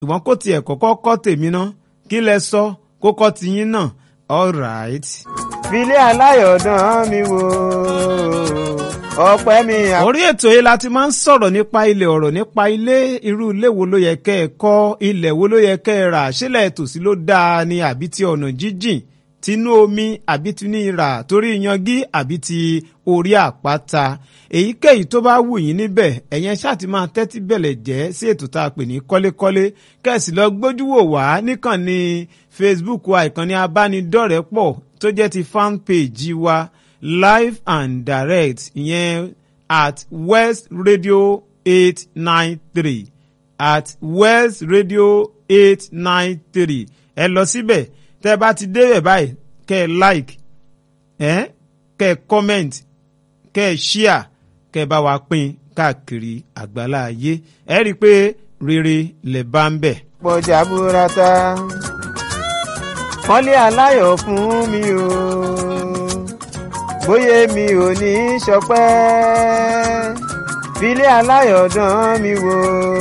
ṣùgbọ́n kó tiẹ̀ kọ́kọ́ kọ́ tèmi ná kí lẹ sọ kó kọ́ tiyín náà all right. filé aláyọ̀dán mi wò ọpẹ́ mi. orí ètò yìí la ti máa ń sọ̀rọ̀ nípa ilẹ̀ ọ̀rọ̀ nípa ilé irú ilé wo ló yẹ kẹ́ ẹ kọ́ ilẹ̀ wo ló yẹ kẹ́ ẹ rà sílẹ̀ tòsí ló dáa ni àbí ti ọ̀nà jíjìn tinú omi àbí ti ní ìrà torí yangi àbí ti orí àpáta èyíkéyìí tó bá wù yín níbẹ̀ ẹ̀yẹn ṣáà ti máa tẹ́tí bẹ̀lẹ̀ jẹ́ sí ètò tá a pè ní kọ́lékọ́lé kẹ́sì lọ gbójú wò wá níkànnì Facebook wa ìkànnì abánidọ́rẹ̀ẹ́pọ̀ tó jẹ́ ti fan page wa live and direct ìyẹn at West Radio eight nine three at West Radio eight nine three ẹ lọ síbẹ̀ tẹ́ ẹ bá ti débẹ̀ báyìí kẹ́ ẹ like ẹ kẹ́ ẹ comment kẹ́ ẹ share kẹ́ ẹ bá wa pín káàkiri àgbálá ayé ẹ rí i pé rere lè bá ń bẹ̀. pọ̀jà burata kọ́lé aláyọ̀ fún mi o bóyá mi ò ní í ṣọpẹ́ filé aláyọ̀dán mi wò.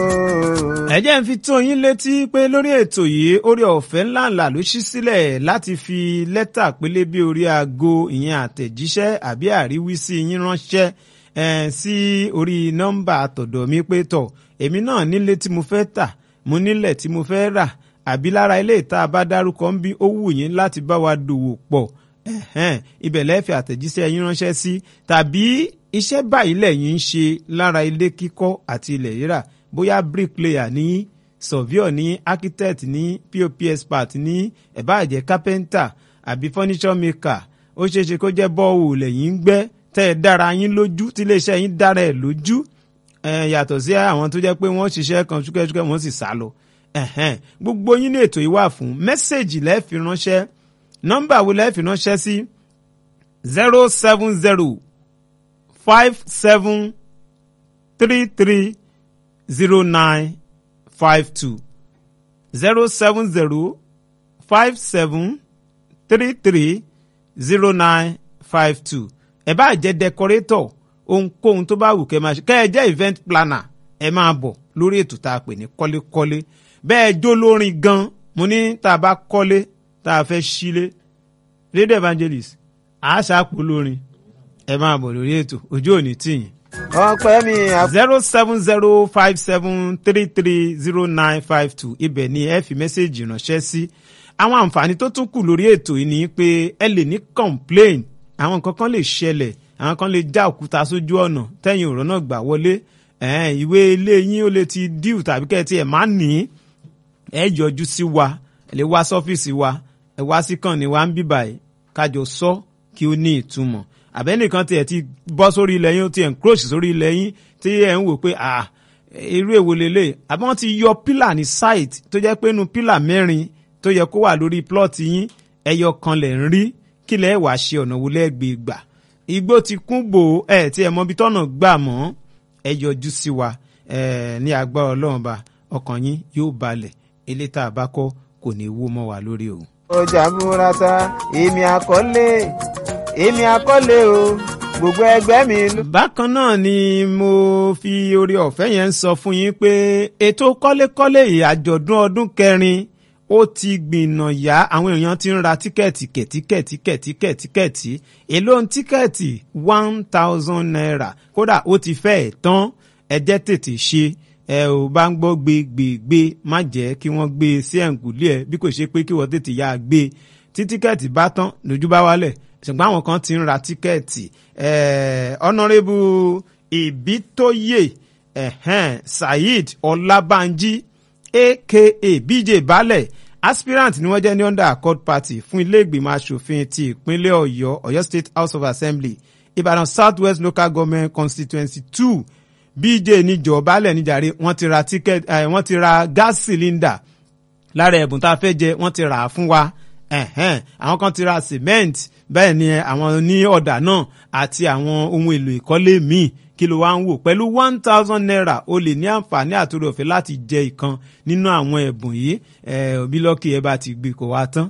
ẹ jẹ́ ń fi tó yín létí pé lórí ètò yìí orí ọ̀fẹ́ ńláńlá ló ṣí sílẹ̀ láti fi lẹ́tà pélébé orí aago ìyẹn àtẹ̀jíṣẹ́ àbí àríwísí yín ránṣẹ́ eh, sí orí nọ́mbà àtọ̀dọ̀ mi pé tọ̀ èmi náà nílé tí mo fẹ́ tà mo nílẹ̀ tí mo fẹ́ rà àbí lára ilé ìta bá dárúkọ ń bí ó wù yín láti bá wa dòwò pọ̀ ẹ̀hẹ́n ibẹ̀ lẹ́fẹ̀ẹ́ àtẹ̀jíṣẹ́ yín ránṣẹ́ sí tàbí iṣẹ́ báyìí lẹ́yìn ń ṣe lára ilé kíkọ́ àti ilẹ̀ rírà bóyá bricklayer ní surveyor ní architect ní pop expert ní ẹ̀báàjẹ́ carpenter àbí furniture maker ó ṣeé ṣe kó jẹ́ bọ́ọ̀wù lẹ́yìn ń gbẹ́ tẹ́ ẹ dára yín lójú tí iléeṣẹ́ yín dára ẹ̀ lójú yàtọ̀ sí àwọn tó jẹ́ pé wọ́n ṣiṣẹ́ kan ṣúkẹ́ṣúkẹ́ wọ́n sì sá lọ gbogbo yín ní ètò yìí wà fún mẹ́sẹ̀gì lẹ́ẹ̀fì ránṣẹ́ nọ́mbà wo lẹ́ẹ̀fì ránṣẹ́ sí zero seven zero five seven three three zero nine five two zero seven zero five seven three three zero nine five two ẹ bá jẹ́ decorator ohunkóhun tó bá wù kẹ́ máa ṣe kẹ́ ẹ jẹ́ event planner ẹ máa bọ̀ lórí ètò tá a pè ní kọ́lékọ́lé bẹ́ẹ̀ jó lórin gan mo ní tá a bá kọ́lé tá a fẹ́ sílé radio evangelist àṣàpò lórin ẹ máa bọ̀ lórí ètò ojú òní tìyìn. ọpẹ́ mi zero seven zero five seven three three zero nine five two ibẹ̀ ni ẹ fi mẹ́sẹ̀gì ránṣẹ́ sí. àwọn àǹfààní tó tún kù lórí ètò yìí ni pé ẹ lè ní complain àwọn nǹkan kan lè ṣẹlẹ̀ àwọn kan lè já òkúta sójú ọ̀nà tẹ̀yìn ọ̀rọ̀ náà gbà wọlé ìwé ilé yín ó lè ti díù tàbí kẹ́ ẹ ti ẹ̀ má ní ẹ yọjú sí wa ẹ lè wá sọ́fíìsì wa ẹ wá sí kàn ní wa ń bíbà yìí kájọ sọ kí ó ní ìtumọ̀ àbẹ́nìkan tiẹ̀ ti bọ́ sórí ilẹ̀ yín ó ti encroach sórí ilẹ̀ yín tí ẹ̀ ń wò pé ah irú èwo lélẹ̀ àbí wọ́n ti yọ pílà ní site tó jẹ́ pé inú pílà mẹ́rin tó yẹ kó wà lórí plot yín ẹyọ kan lẹ̀ ń rí kí lẹ́ wàá ṣe ọ̀nà wo lẹ́gbẹ̀ẹ́ gbà igbó ti kún bò ẹ̀ tí ẹ̀ mọ ibi tọ́nà gbà mọ́ ẹ yọjú sí wa ní agbára ọlọ́run ba ọkàn yín yóò balẹ̀ ilé tá a bá kọ́ kò ní wó mọ́ wa lórí o. ọjà burata èmi àkọlé èmi àkọlé o gbogbo ẹgbẹ́ mi. bákan náà ni mo fi orí ọ̀fẹ́ yẹn ń sọ fún yín pé ètò kọ́lékọ́lé yìí àjọ̀dún ọdún kẹrin ó ti gbìnà yá àwọn èèyàn ti ń ra tíkẹ́ẹ̀tì kẹ̀tíkẹ̀tí kẹ̀tíkẹ̀tí èló ń tíkẹ́ẹ̀tì one thousand naira kódà ó ti fẹ́ẹ̀ tán ẹ jẹ́ tètè ṣe ẹ ò bá ń gbọ́ gbé gbé gbé má jẹ́ kí wọ́n gbé e sí ẹ̀ǹkùlé ẹ̀ bí kò ṣe pé kí wọ́n tètè yá a gbé tí tíkẹ́ẹ̀tì bá tán lójú bá wálẹ̀ ṣùgbọ́n àwọn kan ti ń ra tíkẹ́ẹ̀tì ọ̀nàrẹ́bù ìbítóyè saheed ọlábànjí aka bj balẹ̀ aspirant ni wọ́n jẹ́ ní under accord party fún ilé ìgbìmọ̀ asòfin ti ìpínlẹ̀ ọ̀yọ́ ọ̀yọ́ state house of assembly ìbàdàn south west local government constituency two bj níjọ balẹ̀ níjàre wọ́n ti ra ticket wọ́n ti ra gas cylinder lára ẹ̀bùn tá a fẹ́ jẹ wọ́n ti rà á fún wa àwọn kan ti ra cement bẹ́ẹ̀ ni àwọn ní ọ̀dà náà àti àwọn ohun èlò ìkọ́lé míì kí ló wá ń wò pẹ̀lú one thousand naira o lè ní àǹfààní àtòrò ọ̀fẹ́ láti jẹ ìkan nínú àwọn ẹ̀bùn yìí òbí lọ́kì ẹ bá ti gbé kó wá tán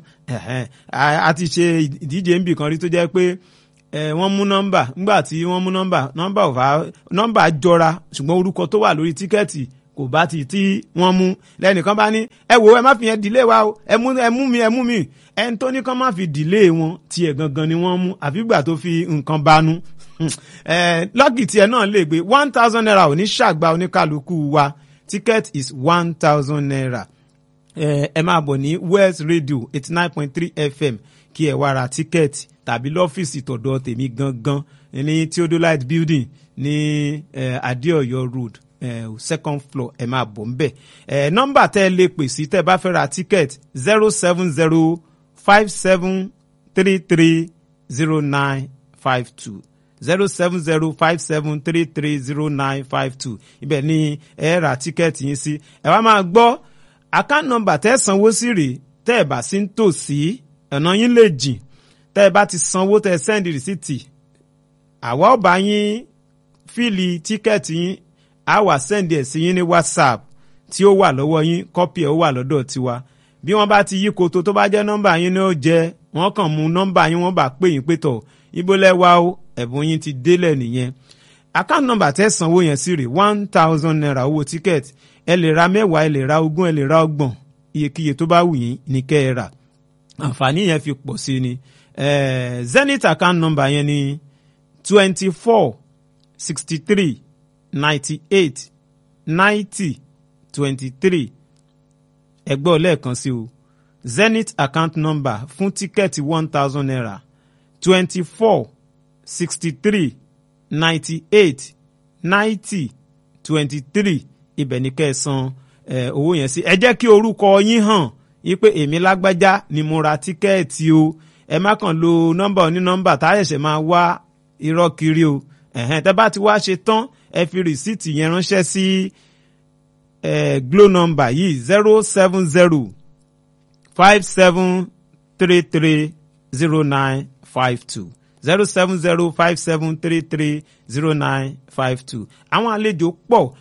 a ti ṣe ìdíje níbì kan rí tó jẹ́ pé wọ́n mú nọ́mbà nígbà tí wọ́n mú nọ́mbà nọ́mbà ò fà nọ́mbà jọra ṣùgbọ́n orúkọ tó wà lórí tíkẹ́ẹ̀tì kò kò bá ti tí wọ́n mú lẹ́nìkan bá ní ẹ wo ẹ má fi yẹn dìlé wa o ẹ mú ẹ mú mi ẹ mú mi ẹni tó ní kán má fi dìlé wọn tiẹ̀ gangan ni wọ́n mú àfi gbà tó fi nǹkan banú lọ́ọ̀kì tiẹ̀ náà lè gbé one thousand naira ò ní ṣàgbá oníkàlùkù wa ticket is one thousand naira ẹ máa bọ̀ ní West Radio eighty nine point three FM kí ẹ wá ra tíkẹ́ẹ̀tì tàbí lọ́fíìsì tọ̀dọ̀ tèmi gangan ní Theodolite building ní Adéọ̀yọ́ road uh, second floor ẹ máa bọ̀ nbẹ̀ nọ́mbà tẹ́ ẹ lè pè sí tẹ́ ẹ bá fẹ́ ra tíkẹ́ẹ̀tì zero seven zero five seven three three zero nine five two zero seven zero five seven three three zero nine five two ibẹ̀ ni ẹ ra tíkẹ́ẹ̀tì yín sí ẹ wá máa gbọ́ account number tẹ́ ẹ sanwó sí rèé tẹ́ ẹ bá sí ń tò sí ọ̀nà yín lè jìn tẹ́ ẹ bá ti sanwó tẹ́ ẹ send rìsíìtì àwa ò bá yín fíìlì tíkẹ́ẹ̀tì yín á wà send ẹ̀ sí yín ní whatsapp tí ó wà lọ́wọ́ yín kọ́pì ẹ̀ ó wà lọ́dọ̀ tiwa bí wọ́n bá ti yí koto tó bá jẹ́ nọ́mbà yín ni ó jẹ́ wọ́n kàn mú nọ́mbà yín wọ́n bá pè yín pé tọ̀ ibo lẹ́wà o ẹ̀bùn yín ti délẹ̀ nìyẹn account number tẹ́ sanwó yẹn sí rè one thousand naira owó tíkẹ́ẹ̀tì ẹ lè ra mẹ́wàá ẹ lè ra ogún ẹ lè ra ọgbọ̀n iyekíye tó bá wù yín ní kẹ́ ẹ rà àǹfààní yẹn fi pọ̀ sí ni zenith account number yẹn ni twenty four sixty three ninety eight ninety twenty three ẹgbẹ́ lẹ́ẹ̀kan sí o zenith account number fún tíkẹ́ẹ̀tì one thousand naira twenty four sixty three ninety eight ninety twenty three ibẹ̀ ni kẹ́ ẹ san owó yẹn sí ẹ jẹ́ kí orúkọ yín hàn yí pé èmi lágbájá ni mo ra tíkẹ́ẹ̀tì o ẹ má kàn lo nọ́mbà onínọ́mbà tá a ṣẹ̀ṣẹ̀ máa wá irọ́ kiri o ẹ̀hẹ́n tẹ́ bá ti wá ṣe tán ẹ fi rìsíìtì yẹn ránṣẹ́ sí glo nọ́mbà yìí zero seven zero five seven three three zero nine five two zero seven zero five seven three three zero nine five two. àwọn àlejò pọ̀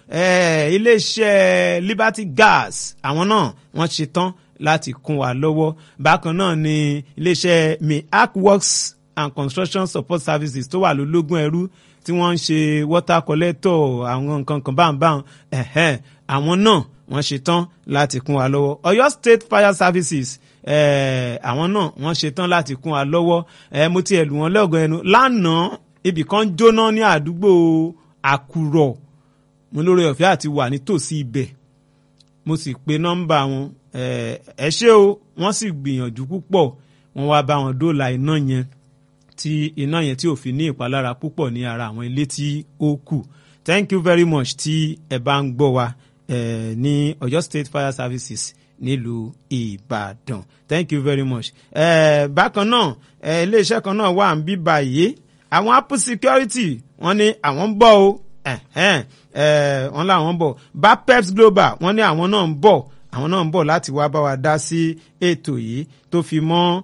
iléeṣẹ́ Liberty Gas àwọn náà wọ́n ṣe tán láti kún wa lọ́wọ́ bákan náà ni iléeṣẹ́ miak works and construction support services tó wà lólógún ẹrú tí wọ́n ń ṣe water collector àwọn nǹkan kan báńbáń àwọn náà wọ́n ṣe tán láti kún wa lọ́wọ́ Ọ̀yọ́ State Fire Services àwọn náà wọ́n ṣetán láti kún wa lọ́wọ́ mo ti ẹ̀lù wọn lọ́gọ̀ ẹnu lánàá ibì kan jóná ní àdúgbò àkùrọ̀ mo lórí ọ̀fẹ́ àti wà nítòsí ibẹ̀ mo sì pe nọ́mbà wọn ẹ ṣé o wọ́n sì gbìyànjú púpọ̀ wọ́n wá bá wọn dóòlà iná yẹn tí iná yẹn tí ò fi ní ìpalára púpọ̀ ní ara àwọn ilé tí ó kù thank you very much tí ẹ bá ń gbọ́ wa ní Ọ̀yọ́ State Fire Services nílùú ìbàdàn thank you very much. Eh, bákan náà eh, iléeṣẹ́ kan náà wà ń bí báyìí àwọn apple security wọ́n ní àwọn ń bọ̀ o eh, eh, wọ́n láwọn ń bọ̀ bapeps global wọ́n ní àwọn náà ń bọ̀ àwọn náà ń bọ̀ láti wá bá wa dá sí ètò yìí tó fi mọ́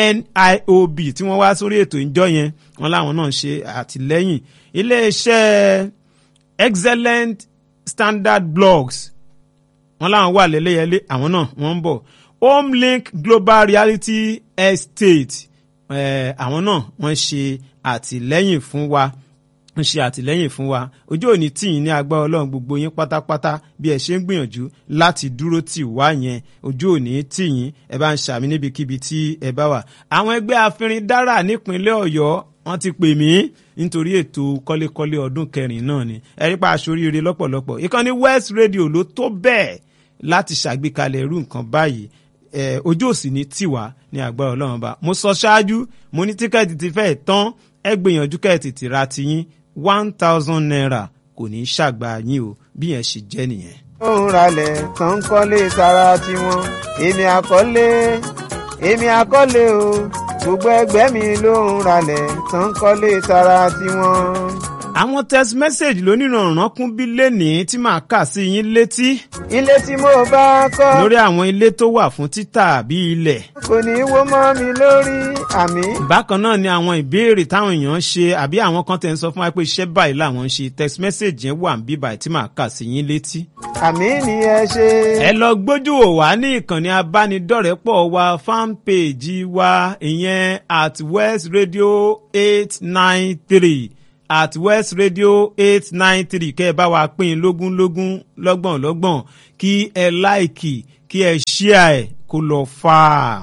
NIOB tí wọ́n wá sórí ètò ìjọ yẹn wọ́n láwọn náà ṣe àtìlẹ́yìn iléeṣẹ́ excellent standard blogs wọ́n láwọn wà lẹ́lẹ́yẹlé àwọn náà wọ́n ń bọ̀ homelink global reality estate àwọn náà wọ́n ṣe àtìlẹ́yìn fún wa ń ṣe àtìlẹ́yìn fún wa ojú òní tìyín ní agbára ọlọ́run gbogbo yín pátápátá bí ẹ ṣe ń gbìyànjú láti dúró tì wá yẹn ojú òní tìyín ẹ bá ń ṣàmì níbikíbi tí ẹ bá wà. àwọn ẹgbẹ́ afinrin dára nípínlẹ̀ ọ̀yọ́ wọ́n ti pè mí nítorí ètò kọ́lékọ́lé ọdún kẹrin náà ni ẹ̀rí pa aṣoríire lọ́pọ̀lọpọ̀ ìkànnì West Radio ló tó bẹ́ẹ̀ láti ṣàgbékalẹ̀ irú nǹkan báyìí ojú òsì ní tiwa ní agbára ọlọ́run bá mo sọ ṣáájú mo ní tíkẹ́ẹ̀tì ti fẹ́ẹ̀ tán ẹ gbìyànjú kẹ́ẹ̀tì ti ra tiyín one thousand naira kò ní í ṣàgbà yín o bí yẹn ṣe jẹ́ nìyẹn. òun ralẹ̀ tán kọ́lé tara tiwọn èmi àkọ́lé èmi àkọ́lé o gbogbo ẹgbẹ́ mi ló ń ralẹ̀ tán kọ́lé tara tiwọn. àwọn text message lónìrànràn kún bí lénìí tí màá kà sí yín létí ilé tí mo bá kọ́ lórí àwọn ilé tó wà fún títà bí ilẹ̀. kò ní í wó mọ́ mi lórí àmì. bákan náà ni àwọn ìbéèrè táwọn èèyàn ń ṣe àbí àwọn kan tẹ̀ ń sọ fún wa pé iṣẹ́ báyìí làwọn ń ṣe text message yẹn wà ń bí báyìí tí màá kà sí yín létí. àmì ni ẹ ṣe. ẹ lọ gbójú wò wá ní ìkànnì abánidọ́rẹ̀pọ̀ wa fanpage wa ìyẹn at west radio eight nine three at west radio eight nine three kẹ́ ẹ bá wa pín in lógún lógún lọ́gbọ̀n lọ́gbọ̀n kí ẹ láìkì kí ẹ ṣíà ẹ̀ kó lọ fà á.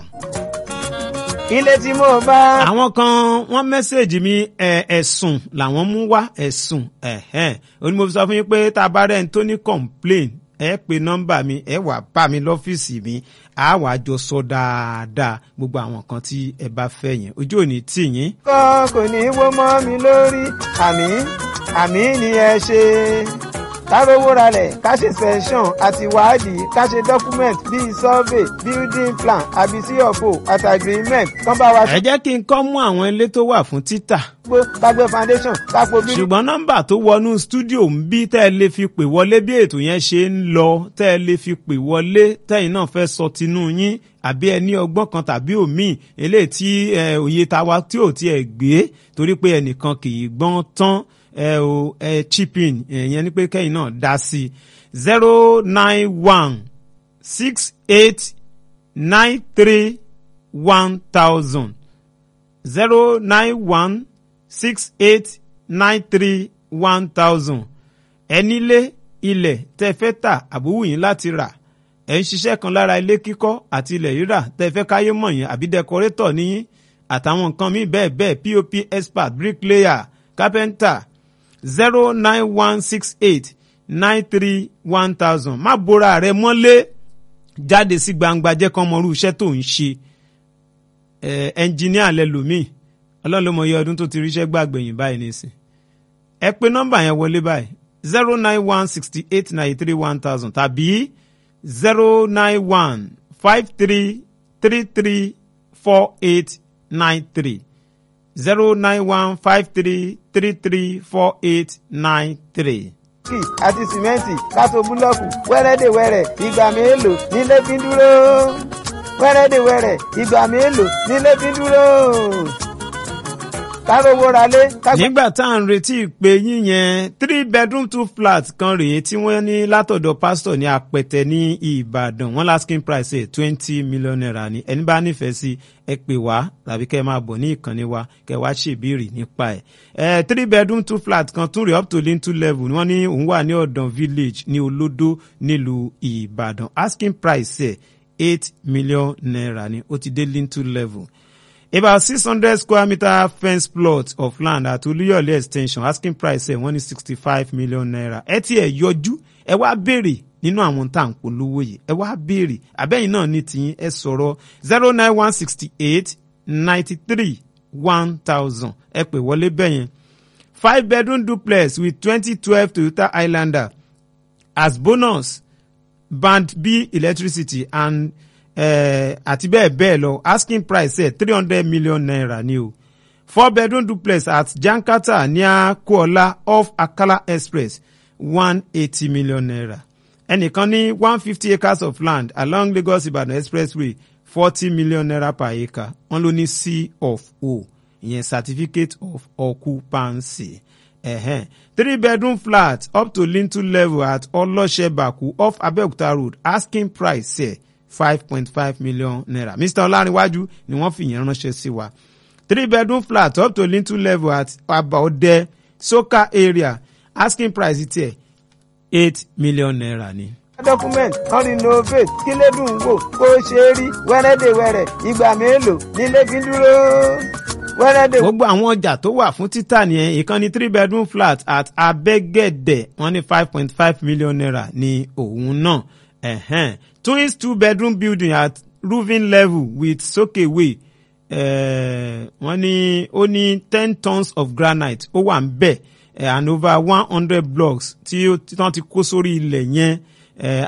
ilé tí mo bá. àwọn kan wọ́n mẹ́sẹ̀gì mi ẹ̀, ẹ̀sùn làwọn mú wá ẹ̀sùn ẹ̀hẹ́n ó ní mo fi sọ fún yín pé tá a bá rẹ̀ ń tó ní complain ẹ pe nọ́mbà mi ẹ wà bá mi lọ́fíìsì mi a wàá jọ sọ dáadáa gbogbo àwọn kan tí ẹ bá fẹ́ yẹn ojú ò ní tì yín. kọ́ kò ní wó mọ́ mi lórí àmì àmì ni ẹ ṣe. kárówó ralẹ̀ ká ṣe session àti wádìí ká ṣe document bíi survey building plan àbí cfo àti agreement kán bá wa ẹ jẹ́ kí n kọ́ mú àwọn ilé tó wà fún títà gbó kágbé foundation kápò bí. ṣùgbọ́n nọ́mbà tó wọnú stúdíò ń bí tẹ́ ẹ lè fi pè wọlé bí ètò yẹn ṣe ń lọ tẹ́ ẹ lè fi pè wọlé tẹ́yìn náà fẹ́ sọ tinú yín àbí ẹ ní ọgbọ́n kan tàbí òmíì eléyìí tí ẹ, òye tawa tí ò tiẹ̀ gbé torí pé ẹnìkan kì í gbọ́n tán ẹ o ẹ chip in ìyẹn ni pé kẹ́yìn náà dá sí zero nine one six eight nine three one thousand zero nine one six eight nine three one thousand ẹnílé ilẹ̀ tẹ́ fẹ́ tà àbúwò yín láti rà ẹ̀ ń ṣiṣẹ́ kan lára ilé kíkọ́ àti ilẹ̀ rírà tẹ́ fẹ́ káyé mọ̀ yín àbí dẹkọrétọ̀ níyín àtàwọn nǹkan míì bẹ́ẹ̀ bẹ́ẹ̀ pop expert bricklayer carpenter zero nine one six eight nine three one thousand má bora rẹ mọ́lé jáde sí gbangba jẹ́ kán mọrú iṣẹ́ tó ń ṣe ẹ ẹnjìníà lẹlòmíì ọlọ́run ló mọ iye ọdún tó ti ríṣẹ́ gbàgbẹ̀yìn báyìí nísìn ẹ pé nọ́mbà yẹn wọlé báyìí zero nine one sixty eight ninety three one thousand tàbí zero nine one five three three three four eight nine three zero nine one five three three three four eight nine three. kì àti sìmẹ́ǹtì kátó búlọ́ọ̀kù wẹ́rẹ́dẹ̀wẹ́rẹ́ ìgbà mélòó nílé fi ń dúró wẹ́rẹ́dẹ̀wẹ́rẹ́ ìgbà mélòó nílé fi ń dúró kárówó ralé kágbé. nígbà tá à ń retí ìpè yín yẹn three bedroom two flat kan rèé tí wọ́n ní látọ̀dọ̀ pásítọ̀ ní apẹ̀tẹ̀ ní ìbàdàn wọ́n asking price ẹ̀ twenty million naira ni ẹni bá nífẹ̀ẹ́ sí ẹ pè wá tàbí kẹ́ ẹ máa bọ̀ ní ìkànnì wa kẹ́ ẹ wá ṣèbéèrè nípa ẹ̀. ẹ three bedroom two flat kan tún rèé up to lintel level ni wọ́n ní òun wà ní ọ̀dàn village ní olódó nílùú ìbàdàn asking price ẹ̀ eight million naira ni ó ti dé lintel level about six hundred square meter fence plot of land at olúyọ̀lé extension asking price ẹ̀ wọ́n ní sixty five million naira ẹ ti ẹ̀ yọjú ẹ wá béèrè nínú àwọn tá à ń polówó yìí ẹ wá béèrè àbẹ́yìn náà ní tiyín ẹ sọ̀rọ̀ zero nine one sixty eight ninety three one thousand ẹ pè wọlé bẹ́yẹn five bedroom duplex with twenty twelve toyota highlander as bonus band b electricity and eh, àti bẹ́ẹ̀ bẹ́ẹ̀ lọ asking price ẹ̀ three hundred million naira ni o four bedroom duplex at jankata near kuola off akala express one eighty million naira ẹnìkan ní one fifty acres of land along lagos ibadan expressway forty million naira per acre wọ́n ló ní c of o ìyẹn certificate of occupancy ẹ̀hẹ́n three bedroom flat up to lintel level at ọlọ́ṣẹ́bàkú off abeokuta road asking price ẹ̀ five point five million naira mr ọlárinwájú ni wọ́n fi yẹn ránṣẹ́ sí wa three bedroom flat up to lintel level at abaode soka area asking price tiẹ̀ eight million naira ni. document kan renovate kí lè dùn wò kó ṣe é rí wẹ́rẹ́dẹ̀wẹ́rẹ́ ìgbà mélòó nílé fi ń dúró wẹ́rẹ́dẹ̀. gbogbo àwọn ọjà tó wà fún títà nìyẹn ìkànnì three bedroom flat at abẹ́gẹ̀dẹ̀ wọ́n ní five point five million naira ní òun náà ẹ̀hẹ́n twins two bedroom building at roofing level with sokewe eh, wọ́n ní ó ní ten tons of granite ó wà ń bẹ̀ eh, and over one hundred blocks tí ó- tí wọ́n ti kó sórí ilẹ̀ yẹn eh,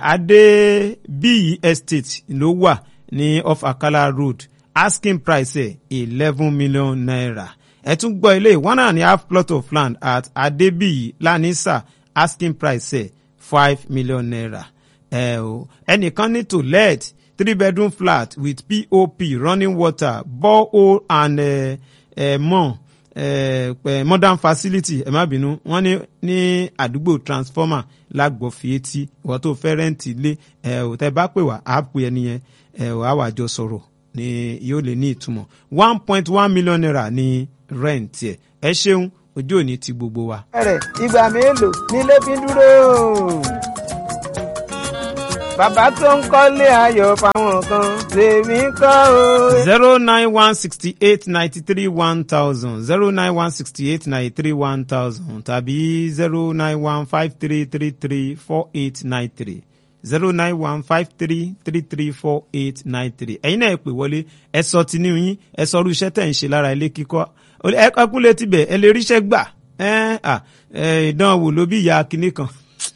adébíyì estate ló wà ní off akala road asking price ẹ̀ eleven million naira ẹ tún gbọ́ ilé one and a half plot of land at adébíyì lanisa asking price ẹ̀ five million naira ẹ o ẹnìkan ní to let three bedroom flat with pop running water borehole and uh, uh, more uh, modern facility ẹ má bínú wọ́n ní ní àdúgbò transformer lágbọ̀fì etí ìwọ́n tó fẹ́ rẹ́ǹtì ilé ẹ ò tẹ́ bá pè wá á pè ẹni yẹn ẹ ò á wà jọ sọ̀rọ̀ ni yóò lè ní ìtumọ̀ one point one million naira ní rent ẹ ẹ ṣeun ojú òní ti gbogbo wa. rẹ̀ ìgbà mélòó nílé fi dúró. bàbá tó ń kọ́lé ayọ̀ fáwọn kan tèmi kọ́ o. zero nine one sixty eight ninety three one thousand zero nine one sixty eight ninety three one thousand tàbí zero nine one five three three three four eight nine three zero nine one five three three three four eight nine three ẹ̀yin náà ẹ pè wọlé ẹ sọ tinú yín ẹ sọ irú iṣẹ́ tẹ̀ ń ṣe lára ilé kíkọ́ ẹ kúnlẹ̀ tibẹ̀ ẹ lè ríṣẹ́ gbà ẹ ẹ ìdánwò ló bí ìyá kinní kan.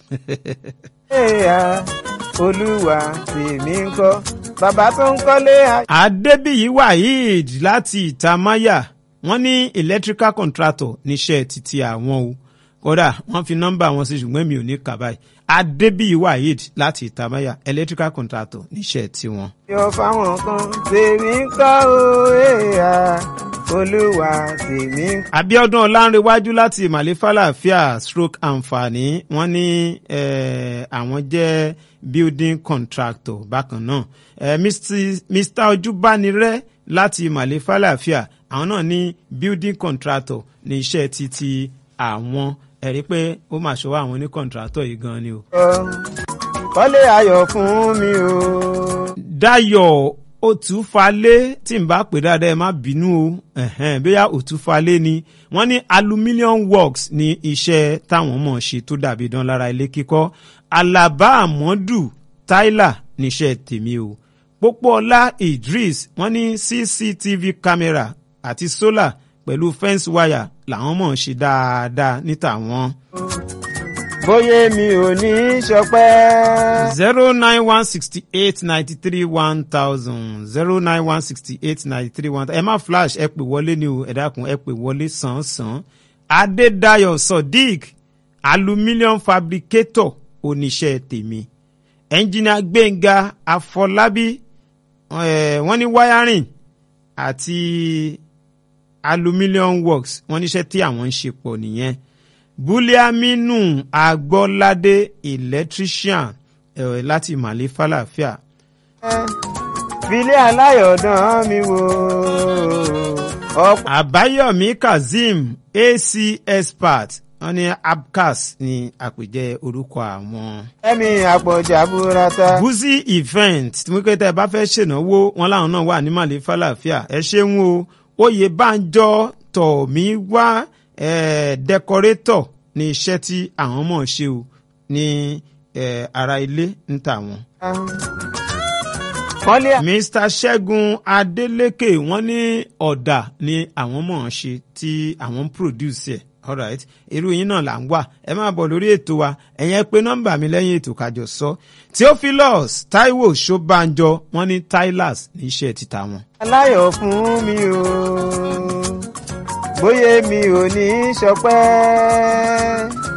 Ẹ̀yà olúwa tèmi ń kọ́ bàbá tó ń kọ́lé ayọ̀. Adébíyí Waheed láti Ìtamáyà wọ́n ní electrical contractor níṣẹ́ títí àwọn o kódà wọ́n fi nọ́mbà wọn sí ṣùgbọ́n mi ò ní kà báyìí Adébíyí Waheed láti Ìtamáyà electrical contractor níṣẹ́ tiwọn. yọ fáwọn kan tèmi ń kọ́ o ẹ̀yà olúwa tèmi ń kọ́. Abíọ́dún Ọlánrewájú láti Ìmàlẹ́ Fàlàfíà stroke àǹfààní wọ́n ní àwọn jẹ́ building contractor bákan náà eh, Mr Ojúbánirẹ́ láti Ìmàlẹ́ Fàlàfíà àwọn náà ní building contractor ní iṣẹ́ títí àwọn ẹ̀rí pé ó mà ṣọwọ́ àwọn ní contractor yìí gan ni o. kọ́lé ayọ̀ fún mi o. Dayọ̀ òtúfalé tí n bá pè dáadáa ẹ má bínú o bóyá òtúfalé ni wọ́n ní aluminium works ní iṣẹ́ táwọn mọ̀ ṣe tó dàbí dán lára ilé kíkọ́ alaba amadu tyler níṣẹ́ tèmi o pópóọlá idris wọ́n ní cctv camera àti solar pẹ̀lú fence wire làwọn mọ̀ ṣe dáadáa níta wọn. bóyá mi ò ní í ṣọpẹ́. zero nine one sixty eight ninety three one thousand zero nine one sixty eight ninety three one thousand ẹ má flash ẹ pè wọlé ni o ẹ dákun ẹ pè wọlé sàn-án adédayọ̀ sodiq aluminium fabricator oníṣẹ́ tèmi ẹnjìnìà gbẹ̀ngà àfọlábí wọ́n ní wiring àti aluminium works wọ́n níṣẹ́ tí àwọn ń ṣe pọ̀ nìyẹn buliaminu agbọ́ládé electrician eh, láti ìmàlẹ́ fàlàfíà. filé aláyọ̀dán mi wò. àbáyọ̀mí kazeem ac expert wọ́n ní abcas ní àpèjẹ orúkọ àwọn. ẹ̀mí àpọ̀jà burata. buzi event tí wọ́n pẹ́ tẹ́ ẹ bá fẹ́ ṣènáwó wọn láwọn náà wà ní màlẹ́ fàlàfíà ẹ ṣeun o oyè banjọ tọ̀mí wá dẹkọrétọ̀ ní iṣẹ́ tí àwọn mọ̀ ṣe o ní ara ilé ń tà wọ́n. Mr. Ṣẹ́gun Adélékè wọ́n ní ọ̀dà ni àwọn mọ̀ ọ́n ṣe tí àwọn ń produce ẹ̀ alright irú yín náà là ń wà ẹ máa bọ̀ lórí ètò wa ẹ̀yẹn pé nọ́mbà mi lẹ́yìn ètò kájọ sọ Theophilus Taiwo Ṣọ́bànjọ wọ́n ní Tylers ní iṣẹ́ títà wọn. aláyọ̀ fún mi o bóyá mi ò ní í ṣọpẹ́